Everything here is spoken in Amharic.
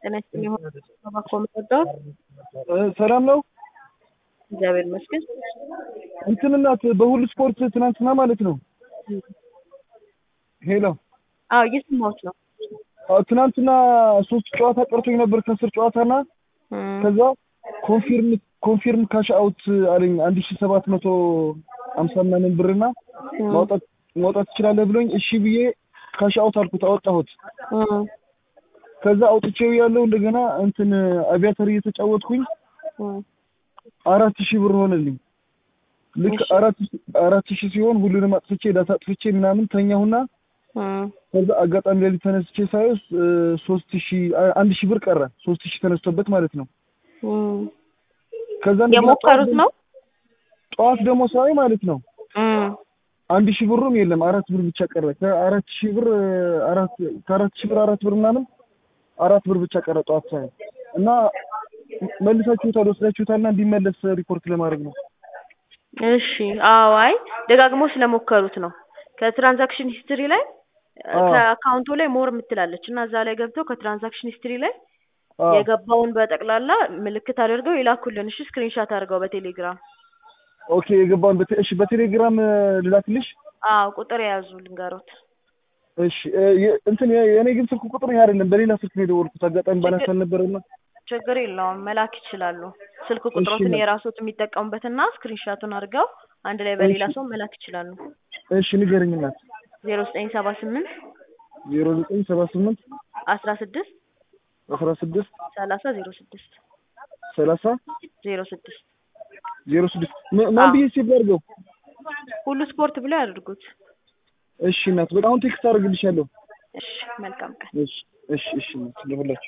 ጤና ይስጥልኝ። የሆነ ተባኮ የምትወደው ሰላም ነው። እግዚአብሔር ይመስገን። እንትን እናት በሁሉ ስፖርት ትናንትና ማለት ነው። ሄሎ አዎ እየሰማሁት ነው። አዎ፣ ትናንትና ሶስት ጨዋታ ቀርቶኝ ነበር ከአስር ጨዋታና እም፣ ከዛ ኮንፊርም ኮንፊርም ካሽ አውት አለኝ አንድ ሺ ሰባት መቶ ሀምሳ ምናምን ብርና እም፣ ማውጣት ማውጣት ትችላለህ ብሎኝ እሺ ብዬ ካሽ አውት አልኩት፣ አወጣሁት። እም፣ ከዛ አውጥቼው ያለው እንደገና እንትን አቪያተር እየተጫወትኩኝ እም፣ አራት ሺህ ብር ሆነልኝ። ልክ እሺ። አራት ሺህ- አራት ሺህ ሲሆን ሁሉንም አጥፍቼ ዳታ አጥፍቼ ምናምን ተኛሁና እም፣ ከዛ አጋጣሚ ሌሊት ተነስቼ ሳይወስ ሶስት ሺህ አ- አንድ ሺህ ብር ቀረ። ሶስት ሺህ ተነስቶበት ማለት ነው። እም። ከዛ እንደገና የሞከሩት ነው? ጠዋት ደግሞ ሳይ ማለት ነው እም፣ አንድ ሺህ ብሩም የለም አራት ብር ብቻ ቀረ። ከአራት ሺህ ብር አራት ከአራት ሺህ ብር አራት ብር ምናምን አራት ብር ብቻ ቀረ ጠዋት ሳይ እና መልሳችሁታል ወስዳችሁታልና እንዲመለስ ሪፖርት ለማድረግ ነው። እሺ። አዎ፣ አይ ደጋግሞ ስለሞከሩት ነው። ከትራንዛክሽን ሂስትሪ ላይ አዎ። ከአካውንቱ ላይ ሞር የምትላለች እና እዛ ላይ ገብተው ከትራንዛክሽን ሂስትሪ ላይ አዎ። የገባውን በጠቅላላ ምልክት አድርገው ይላኩልን። እሺ፣ ስክሪንሻት አድርገው በቴሌግራም ኦኬ የገባውን በቴ እሺ በቴሌግራም እ፣ ልላክልሽ። አዎ፣ ቁጥር የያዙ ልንገሮት። እሺ እ፣ የ- እንትን የ- የእኔ ግን ስልክ ቁጥር ይሄ አይደለም፣ በሌላ ስልክ ነው የደወልኩት። አጋጣሚ ባላንስ አልነበረና ችግር የለውም መላክ ይችላሉ። ስልክ ቁጥሮትን እሺ። የራሶት የሚጠቀሙበትና ስክሪንሻቱን አድርገው አንድ ላይ በሌላ እሺ። ሰው መላክ ይችላሉ። እሺ ንገረኝ እናት። ዜሮ ዘጠኝ ሰባ ስምንት ዜሮ ዘጠኝ ሰባ ስምንት አስራ ስድስት አስራ ስድስት ሰላሳ ዜሮ ስድስት ሰላሳ ዜሮ ስድስት ዜሮ ስድስት ማ- ማን አዎ። ብዬ ሴቭ አድርገው? ሁሉ ስፖርት ብለው ያድርጉት። እሺ እናት በጣም ቴክስት አደርግልሻለሁ። እሺ፣ መልካም ቀን። እሺ እሺ እሺ እናት ለሁላችሁ